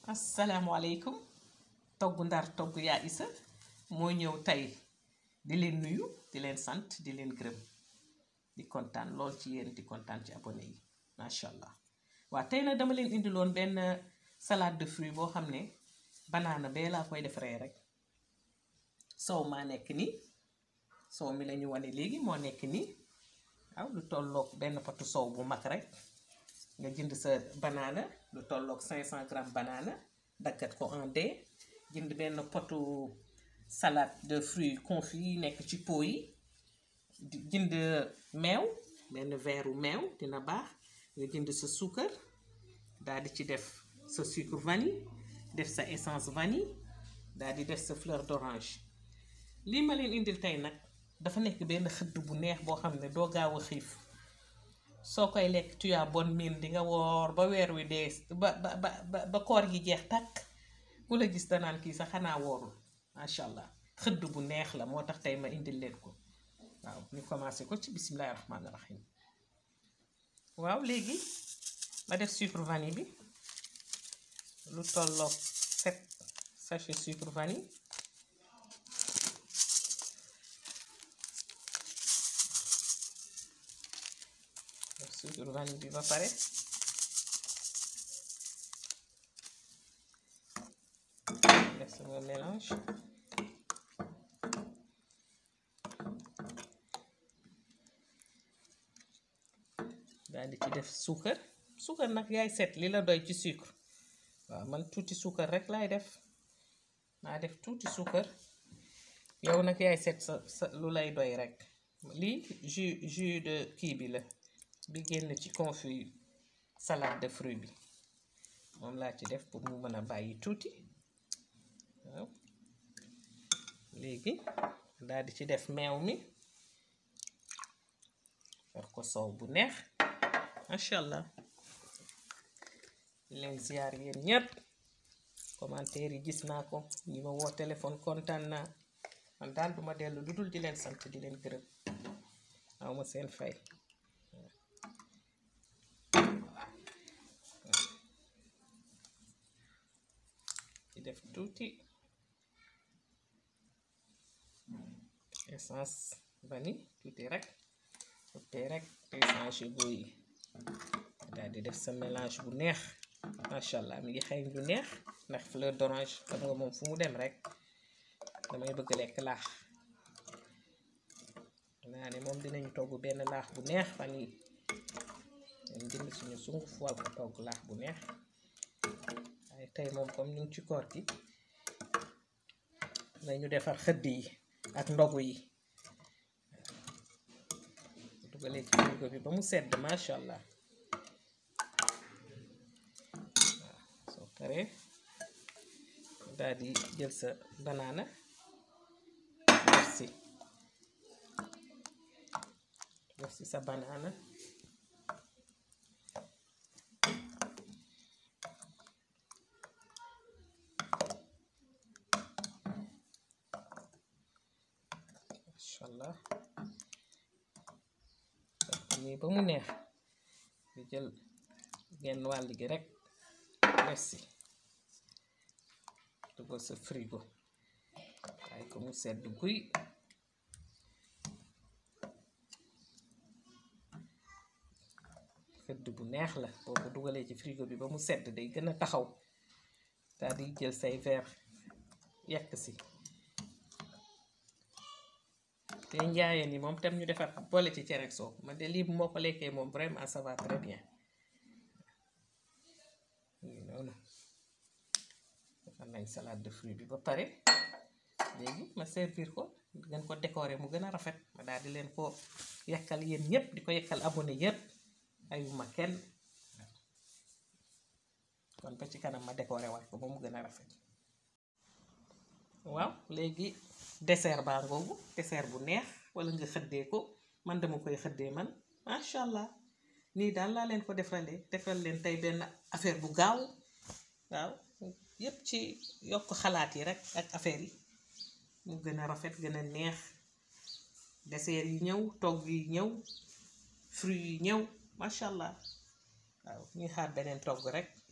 asalaamaaleykum togg ndar togg yaa isa moo ñëw tey di leen nuyu di leen sant di leen gërëm di kontaan lool ci yéen di kontaan ci abonné yi macha allah waa tey nag dama leen indiloon benn salade de fruits boo xam ne banaana bee laa koy defaree rek sow maa nekk nii sow mi la ñu wane léegi moo nekk nii waaw lu tolloog benn potu sow bu mag rek nga jënd sa banaana lu tolloog 500 grammes banaana daggat ko en dés jënd benn potu salade de fruits confits yi nekk ci pot yi di jënd meew benn verre meew dina baax nga jënd sa suukar daal di ci def sa sucre vanille def sa essence vanille daal di def sa fleur d'orange lii ma leen indil tey nag dafa nekk benn xëdd bu neex boo xam ne doo gaaw a xiif soo koy lekk tu as bonne mine di nga woor ba weer wi dee ba ba ba ba koor gi jeex tàkk ku la gis danaan kii sax xanaa woorul macha allah xëdd bu neex la moo tax tey ma indil leen ko waaw ñu commencé ko ci bisimilahi rahmaani rahim waaw léegi ma def sucre vanille bi lu tolloog sept sachet sucre vanille sucre vanille bi ba pare def sama mélange daal di ci def suukar suukar nag yaay set li la doy ci sucre waaw man tuuti suukar rek laay def naa def tuuti suukar yow nag yaay set sa sa lu lay doy rek lii jus jus de kii bi la bi génn ci confit salade de fruits bi moom laa ci def pour mu mën a bàyyi tuuti waaw léegi daal di ci def meew mi war ko soow bu neex macha allah leen ziar yéen ñépp commentaire yi gis naa ko ñi ma woo téléphone kontaan naa man daal duma dellu lu dul di leen sant di leen gërëm aw ma seen fay ci def tuuti essence vanille tuuti rek tuuti rek essence yu yi daal di def sa mélange bu neex macha allah mi ngi xeeñ lu neex ndax fleur d'orange xam nga moom fu mu dem rek damay bëgg lekk laax naa ne moom dinañu togg benn laax bu neex fan yi dañ jënd suñu sunguf wal ko togg laax bu neex waaye tey moom comme ñu ngi ci koor gi nañu defar xëdd yi ak ndogu yi dugalee ci frigo bi ba mu sedd macha allah waaw soo paree daal di jël sa banaana def si def si sa banaana inshallah nii ba mu neex di jël genn wàll gi rek def si dugal sa frigo waaye ko mu sedd guy xëdd bu neex la boo ko dugalee ci frigo bi ba mu sedd day gën a taxaw daal di jël say verre yekk si te njaayeen yi moom tam ñu defar boole ci cere soow man de lii moo ko lekkee moom vraiment ça va très bien ngi noonu defar nañ salade de fruits bi ba pare léegi ma servir ko gën ko décorer mu gën a rafet ma daal di leen ko yekkal yéen ñépp di ko yekkal abonné yépp ayuma kenn kon ba ci kanam ma décorer waat ko ba mu gën a rafet waaw léegi dessert baa ngoogu dessert bu neex wala nga xëddee ko man dama koy xëddee man macha allah nii daal laa leen ko defalee defal leen tey benn affaire bu gaaw waaw yépp ci yokk xalaat yi rek ak affaire yi mu gën a rafet gën a neex dessert yi ñëw togg yi ñëw fruits yi ñëw macha allah waaw ñuy xaar beneen togg rek